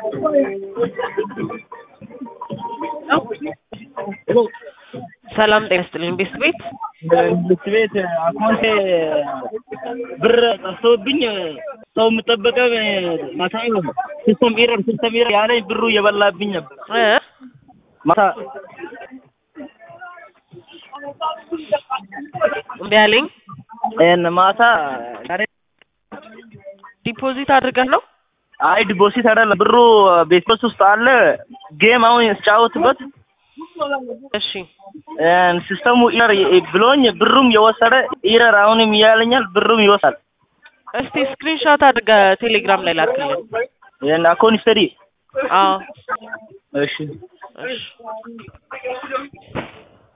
ሰላም ጤና ይስጥልኝ። ቤት ቤት ልክ ቤት አካውንቴ ብር ጠፍቶብኝ ሰው የምጠበቀው ማታ ይሆን ሲስተም ኤረር ሲስተም ኤረር ያለኝ ብሩ እየበላብኝ ነበር እ ማታ እምቢ አለኝ። ይሄን ማታ ዛሬ ዲፖዚት አድርገህ ነው? አይ ዲፖዚት አይደለም ብሩ ቤት ውስጥ አለ ጌም አሁን ስጫወትበት እሺ ሲስተሙ ኢረር ብሎኝ ብሩም የወሰደ ኢረር አሁንም እያለኛል ብሩም ይወሳል። እስቲ ስክሪንሾት አድርገህ ቴሌግራም ላይ ላክልን። ይሄን አካውንት ስተዲ አዎ እሺ እሺ